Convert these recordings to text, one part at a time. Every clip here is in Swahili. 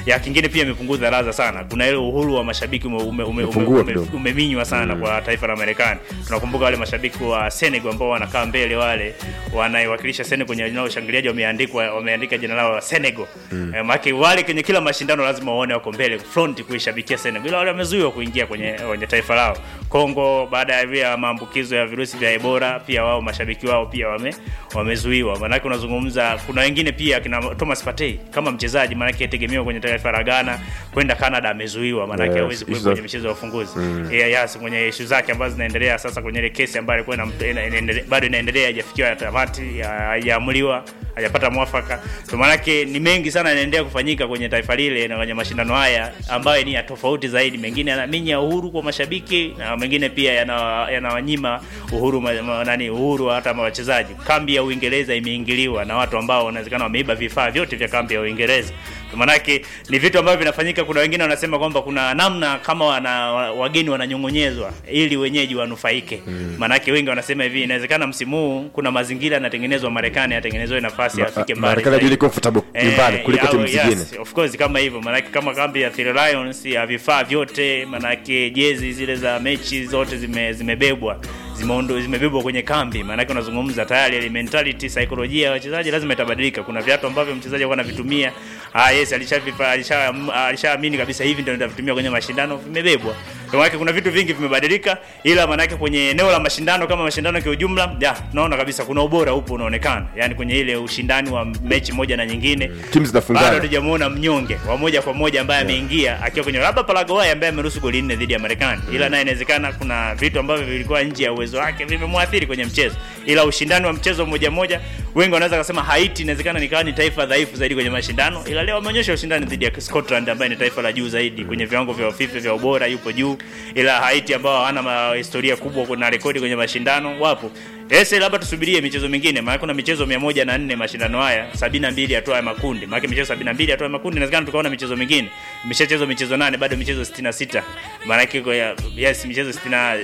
ya kingine pia imepunguza ladha sana kuna ile uhuru wa mashabiki ume, ume, ume, ume, Umepungua ume, kidogo. umeminywa sana kwa taifa la Marekani. Tunakumbuka wale mashabiki wa Senegal ambao wanakaa mbele, wale wanaiwakilisha Senegal kwenye eneo la ushangiliaji, wameandikwa wameandika jina lao la Senegal mm. E, maana wale kwenye kila mashindano lazima waone wako mbele front kuishabikia Senegal, ila wale wamezuiwa kuingia kwenye kwenye taifa lao. Kongo baada ya vya maambukizo ya virusi vya Ebola, pia wao mashabiki wao pia wame wamezuiwa. Maana unazungumza, kuna wengine pia kina Thomas Partey kama mchezaji, maana yake tegemewa kwenye taifa la Ghana kwenda Canada, amezuiwa maana yake Yes, hawezi kuwepo hizo- kwenye michezo ya ufunguzi mm. yeah, yes, kwenye ishu zake ambazo zinaendelea sasa kwenye ile kesi ambayo ilikuwa inam- ina- inaendele- bado inaendelea haijafikiwa ya tamati ya- haijaamuliwa hajapata mwafaka so maanake ni mengi sana yanaendelea kufanyika kwenye taifa lile na kwenye mashindano haya ambayo ni ya tofauti zaidi mengine yanaminya uhuru kwa mashabiki na mengine pia yana- yanawanyima uhuru ma, ma, nani uhuru hata ma wachezaji kambi ya uingereza imeingiliwa na watu ambao wanawezekana wameiba vifaa vyote vya kambi ya uingereza manake ni vitu ambavyo vinafanyika kuna wengine wanasema kwamba kuna namna kama wana, wageni wananyong'onyezwa ili wenyeji wanufaike mm. manake wengi wanasema hivi inawezekana msimu huu kuna mazingira yanatengenezwa marekani yatengenezewe nafasi afike mbali Marekani zaidi. ajili comfortable nyumbani Eh, kuliko au- timu yes, zingine. of course kama hivyo manake kama kambi ya Three Lions ya vifaa vyote manake jezi zile za mechi zote zime, zimebebwa zimeondo zimebebwa kwenye kambi maanake unazungumza tayari ile mentality saikolojia ya wachezaji lazima itabadilika kuna viatu ambavyo mchezaji alikuwa anavitumia ah yes alishavipa alisha alishaamini kabisa hivi ndio nitavitumia kwenye mashindano vimebebwa kwa maana kuna vitu vingi vimebadilika ila maanake kwenye eneo la mashindano kama mashindano kwa ujumla ya tunaona kabisa kuna ubora upo unaonekana yani kwenye ile ushindani wa mechi moja na nyingine Timu zinafungana. bado hatujamuona mnyonge wa moja kwa moja ambaye ameingia akiwa kwenye labda Paraguay ambaye ameruhusu goli nne dhidi ya Marekani, ila naye inawezekana kuna vitu ambavyo vilikuwa nje ya uwezo wake vimemwathiri kwenye mchezo, ila ushindani wa mchezo moja moja, wengi wanaweza kusema Haiti inawezekana nikawa ni taifa dhaifu zaidi kwenye mashindano, ila leo wameonyesha ushindani dhidi ya Scotland ambaye ni taifa la juu zaidi kwenye viwango vya FIFA vya ubora, yupo juu, ila Haiti ambao hawana ma- historia kubwa, kuna rekodi kwenye mashindano wapo Ese labda tusubirie michezo mingine, maana kuna michezo 104 mashindano haya, 72 hatua ya makundi. Maana michezo 72 hatua ya makundi inawezekana tukaona michezo mingine. Imeshachezwa michezo nane bado michezo 66. Maana yake kwa ya- yes michezo 60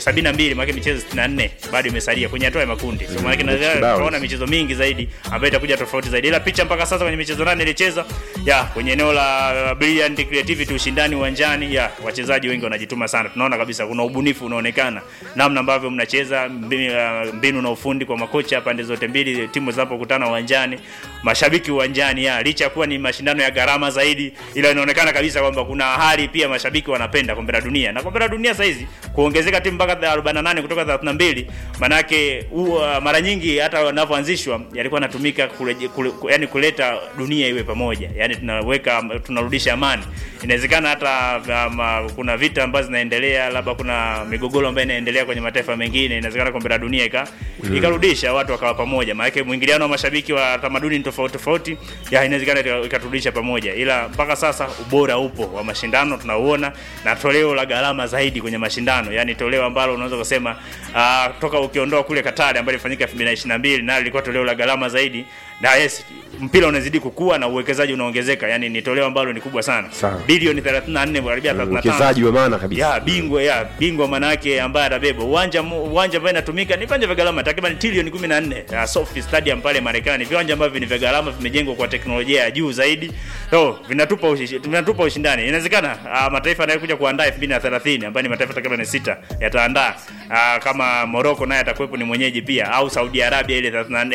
72 maana michezo 64 bado imesalia kwenye hatua ya makundi. So maana yake inawezekana kibao. tukaona michezo mingi zaidi ambayo itakuja tofauti zaidi. Ila picha mpaka sasa kwenye michezo nane ilicheza ya kwenye eneo la uh, brilliant creativity ushindani uwanjani ya wachezaji wengi wanajituma sana. Tunaona kabisa kuna ubunifu unaonekana namna ambavyo mnacheza mbi- uh, mbinu na ufundi kwa makocha pande zote mbili timu zinapokutana uwanjani, mashabiki uwanjani ya licha ya kuwa ni mashindano ya gharama zaidi, ila inaonekana kabisa kwamba kuna hali pia mashabiki wanapenda kombe la dunia na kombe la dunia sasa hizi kuongezeka timu mpaka 48 kutoka 32 manake uh, mara nyingi hata wanavyoanzishwa yalikuwa yanatumika kule, kule, yani kuleta dunia iwe pamoja, yani tunaweka tunarudisha amani. Inawezekana hata um, kuna vita ambazo zinaendelea, labda kuna migogoro ambayo inaendelea kwenye mataifa mengine, inawezekana kombe la dunia ika mm. ikarudisha watu wakawa pamoja, maana mwingiliano wa mashabiki wa tamaduni tofauti tofauti, ya inawezekana ika- ikaturudisha pamoja, ila mpaka sasa ubora upo wa mashindano tunauona, na toleo la gharama zaidi kwenye mashindano, yani toleo ambalo unaweza kusema uh, toka ukiondoa kule Katari ambayo ilifanyika 2022 nayo lilikuwa toleo la gharama zaidi, na yes, mpira unazidi kukua na uwekezaji unaongezeka, yani ni toleo ambalo ni kubwa sana, Sawa. bilioni 34 karibia 35 Uwekezaji wa maana kabisa. ya bingwa ya bingwa manake ambaye atabeba uwanja mu- uwanja ambao inatumika ni viwanja vya gharama takriban trilioni 14 ya SoFi Stadium pale Marekani, viwanja ambavyo ni vya gharama vimejengwa kwa teknolojia ya juu zaidi, so vinatupa ushi, vinatupa ushindani. Inawezekana uh, mataifa yanayokuja kuandaa 2030 ambayo ni mataifa takriban sita yataandaa uh, kama Morocco naye atakuwepo ni mwenyeji pia, au Saudi Arabia ile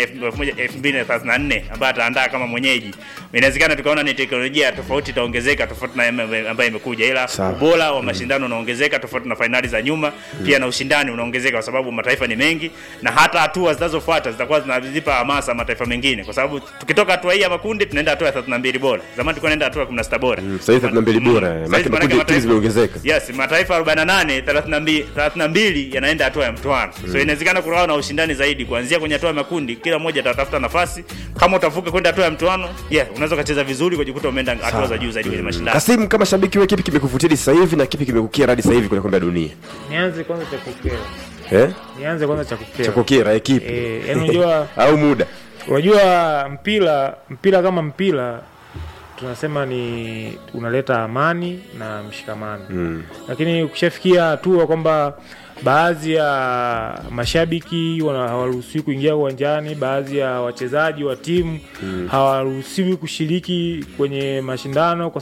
34 2034 ambayo ataandaa kama mwenyeji. Inawezekana tukaona ni teknolojia tofauti itaongezeka tofauti na ambayo imekuja, ila Sawa. ubora wa mashindano unaongezeka tofauti na fainali za nyuma pia na ushindani unaongezeka kwa sababu mataifa ni mengi na hata hatua zinazofuata zitakuwa zinazipa hamasa mataifa mengine kwa sababu tukitoka hatua hii ya makundi tunaenda hatua ya 32 bora zamani tulikuwa tunaenda hatua ya 16 bora Sasa hivi 32 bora. Mm. Maana Sasa hivi makundi maanake timu mataifa- zimeongezeka. Yes, mataifa 48 32 32 yanaenda hatua ya mtoano. So inawezekana kuwa na ushindani zaidi kuanzia kwenye hatua ya makundi, kila mmoja atatafuta nafasi. Kama utavuka kwenda hatua ya mtoano, yeah, unaweza ukacheza vizuri kujikuta umeenda hatua za juu zaidi kwenye mashindano. Kasim, kama shabiki wewe, kipi kimekuvutia sasa hivi na kipi kimekukia hadi sasa hivi kwenye kombe la dunia? nianze kwanza cha kukera Eh? nianze kwanza cha kukera Cha kukera kipi? Eh, yaani unajua au muda? unajua mpira mpira kama mpira tunasema ni unaleta amani na mshikamano Mm. lakini ukishafikia hatua kwamba baadhi ya mashabiki wana- hawaruhusiwi kuingia uwanjani, baadhi ya wachezaji wa timu hawaruhusiwi kushiriki kwenye mashindano kwa